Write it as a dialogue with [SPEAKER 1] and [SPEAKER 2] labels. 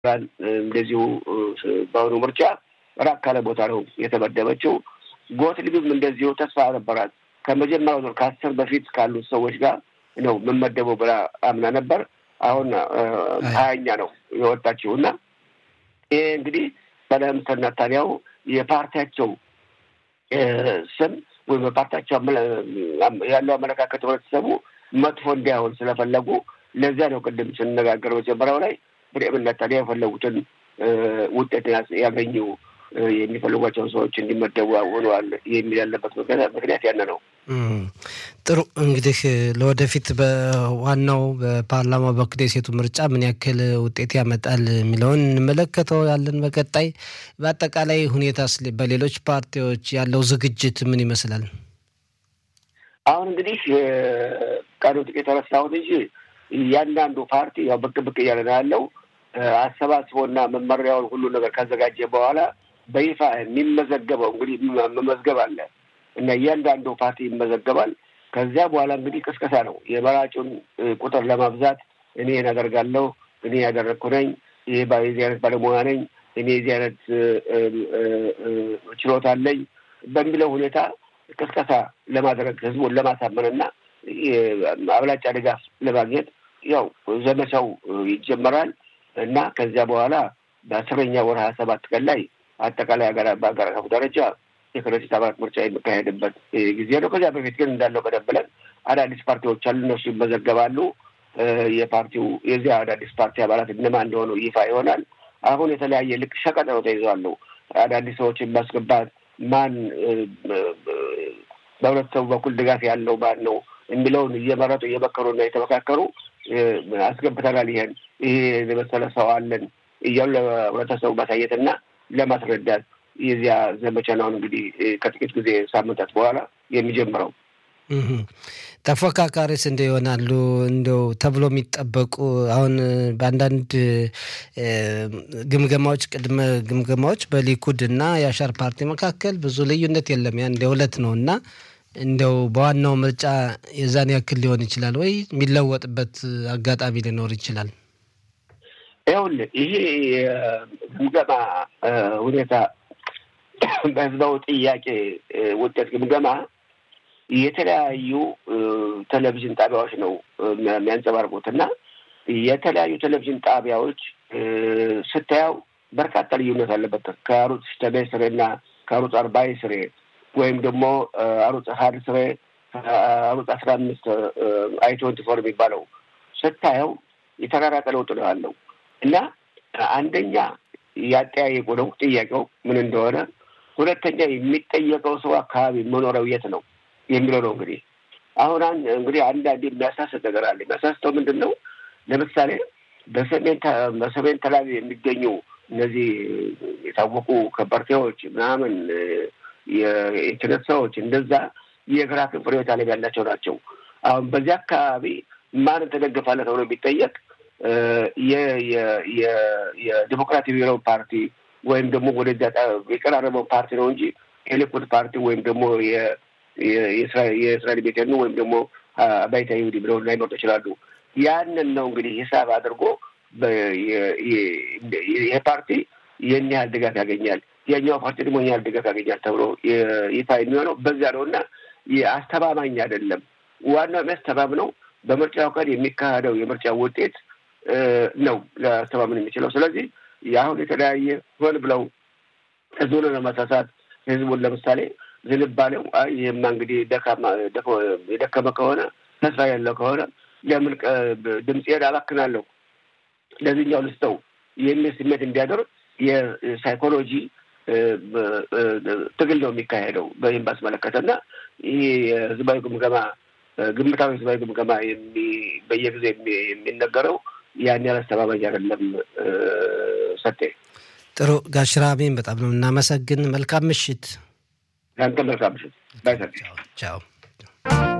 [SPEAKER 1] እንደዚሁ በአሁኑ ምርጫ ራቅ ካለ ቦታ ነው የተመደበችው። ጎትሊብም እንደዚሁ ተስፋ ነበራት። ከመጀመሪያው ዙር ከአስር በፊት ካሉት ሰዎች ጋር ነው የምመደበው ብላ አምና ነበር። አሁን ሀያኛ ነው የወጣችው እና ይሄ እንግዲህ ጠቅላይ ሚኒስትር ናታንያሁ የፓርቲያቸው ስም ወይም በፓርቲያቸው ያለው አመለካከት ህብረተሰቡ መጥፎ እንዳይሆን ስለፈለጉ ለዚያ ነው ቅድም ስንነጋገር መጀመሪያው ላይ ብሬምን ናታንያሁ የፈለጉትን ውጤት ያገኙ የሚፈልጓቸውን ሰዎች እንዲመደቡ ሆነዋል የሚል ያለበት ምክንያት ያነ ነው።
[SPEAKER 2] ጥሩ እንግዲህ ለወደፊት በዋናው በፓርላማው በኩል የሴቱ ምርጫ ምን ያክል ውጤት ያመጣል የሚለውን እንመለከተው ያለን በቀጣይ በአጠቃላይ ሁኔታ በሌሎች ፓርቲዎች ያለው ዝግጅት ምን ይመስላል?
[SPEAKER 1] አሁን እንግዲህ ቀኑ ጥቂት ረሳሁት እንጂ እያንዳንዱ ፓርቲ ያው ብቅ ብቅ እያለ ነው ያለው አሰባስቦና መመሪያውን ሁሉ ነገር ካዘጋጀ በኋላ በይፋ የሚመዘገበው እንግዲህ መመዝገብ አለ እና እያንዳንዱ ፓርቲ ይመዘገባል። ከዚያ በኋላ እንግዲህ ቅስቀሳ ነው። የመራጩን ቁጥር ለማብዛት እኔ ያደርጋለሁ፣ እኔ ያደረግኩ ነኝ፣ ይሄ የዚህ አይነት ባለሙያ ነኝ፣ እኔ የዚህ አይነት ችሎታ አለኝ በሚለው ሁኔታ ቅስቀሳ ለማድረግ ህዝቡን ለማሳመንና አብላጫ ድጋፍ ለማግኘት ያው ዘመቻው ይጀመራል እና ከዚያ በኋላ በአስረኛ ወር ሀያ ሰባት ቀን ላይ አጠቃላይ በሀገር አቀፍ ደረጃ የክረዲት አባላት ምርጫ የሚካሄድበት ጊዜ ነው። ከዚያ በፊት ግን እንዳለው ቀደም ብለን አዳዲስ ፓርቲዎች አሉ፣ እነሱ ይመዘገባሉ። የፓርቲው የዚያ አዳዲስ ፓርቲ አባላት እነማን እንደሆኑ ይፋ ይሆናል። አሁን የተለያየ ልክ ሸቀጥ ነው ተይዘዋሉ። አዳዲስ ሰዎችን ማስገባት ማን በህብረተሰቡ በኩል ድጋፍ ያለው ማን ነው የሚለውን እየመረጡ እየመከሩና እየተመካከሩ አስገብተናል። ይሄን ይሄ የመሰለ ሰው አለን እያሉ ለህብረተሰቡ ማሳየትና ለማስረዳት የዚያ ዘመቻ ነው እንግዲህ ከጥቂት ጊዜ ሳምንታት በኋላ የሚጀምረው።
[SPEAKER 2] ተፎካካሪስ እንደ ይሆናሉ እንደው ተብሎ የሚጠበቁ አሁን በአንዳንድ ግምገማዎች ቅድመ ግምገማዎች በሊኩድ እና የአሻር ፓርቲ መካከል ብዙ ልዩነት የለም። ያ እንደ ሁለት ነው እና እንደው በዋናው ምርጫ የዛን ያክል ሊሆን ይችላል ወይ የሚለወጥበት አጋጣሚ ሊኖር ይችላል?
[SPEAKER 1] ይኸውልህ ይሄ ግምገማ ሁኔታ በህዝባዊ ጥያቄ ውጤት ግምገማ የተለያዩ ቴሌቪዥን ጣቢያዎች ነው የሚያንጸባርቁት እና የተለያዩ ቴሌቪዥን ጣቢያዎች ስታየው በርካታ ልዩነት አለበት ከአሩጽ ሽተቤ ስሬ እና ከአሩጽ አርባይ ስሬ ወይም ደግሞ አሩጽ ሀድ ስሬ አሩጽ አስራ አምስት አይ ትወንቲ ፎር የሚባለው ስታየው የተራራቀ ለውጥ ነው ያለው እና አንደኛ ያጠያየቁ ነው ጥያቄው ምን እንደሆነ፣ ሁለተኛ የሚጠየቀው ሰው አካባቢ መኖሪያው የት ነው የሚለው ነው። እንግዲህ አሁን እንግዲህ አንዳንድ የሚያሳስት ነገር አለ። የሚያሳስተው ምንድን ነው? ለምሳሌ በሰሜን በሰሜን ተላቪ የሚገኙ እነዚህ የታወቁ ከበርቴዎች ምናምን የኢንተርኔት ሰዎች እንደዛ የግራ ክንፍ ርዕዮተ ዓለም ያላቸው ናቸው። አሁን በዚህ አካባቢ ማንን ተደግፋለህ ተብሎ የሚጠየቅ የዲሞክራቲክ ብሔራዊ ፓርቲ ወይም ደግሞ ወደዚያ የቀራረበው ፓርቲ ነው እንጂ የሊኩድ ፓርቲ ወይም ደግሞ የእስራኤል ቤቴኑ ወይም ደግሞ አባይታ ይሁዲ ብለው ላይመርጡ ይችላሉ። ያንን ነው እንግዲህ ሂሳብ አድርጎ ይህ ፓርቲ ይህን ያህል ድጋፍ ያገኛል፣ ያኛው ፓርቲ ደግሞ ይህን ያህል ድጋፍ ያገኛል ተብሎ ይፋ የሚሆነው በዚያ ነው እና አስተማማኝ አይደለም። ዋናው የሚያስተማምነው በምርጫው ቀን የሚካሄደው የምርጫ ውጤት ነው ሊያስተማምን የሚችለው። ስለዚህ የአሁን የተለያየ ሆን ብለው ህዝቡን ለማሳሳት ህዝቡን ለምሳሌ ዝንባሌው ይህማ እንግዲህ የደከመ ከሆነ ተስፋ ያለው ከሆነ ለምን ድምፄን አባክናለሁ ለዚህኛው ልስጠው የሚል ስሜት እንዲያደርግ የሳይኮሎጂ ትግል ነው የሚካሄደው በይህም ባስመለከተ እና ይህ የህዝባዊ ግምገማ ግምታዊ ህዝባዊ ግምገማ በየጊዜ የሚነገረው ያን ያህል አስተማማኝ አይደለም። ሰጤ
[SPEAKER 2] ጥሩ ጋሽ ራሜን በጣም ነው እናመሰግን። መልካም ምሽት።
[SPEAKER 1] ለአንተ መልካም ምሽት። ባይ
[SPEAKER 2] ቻው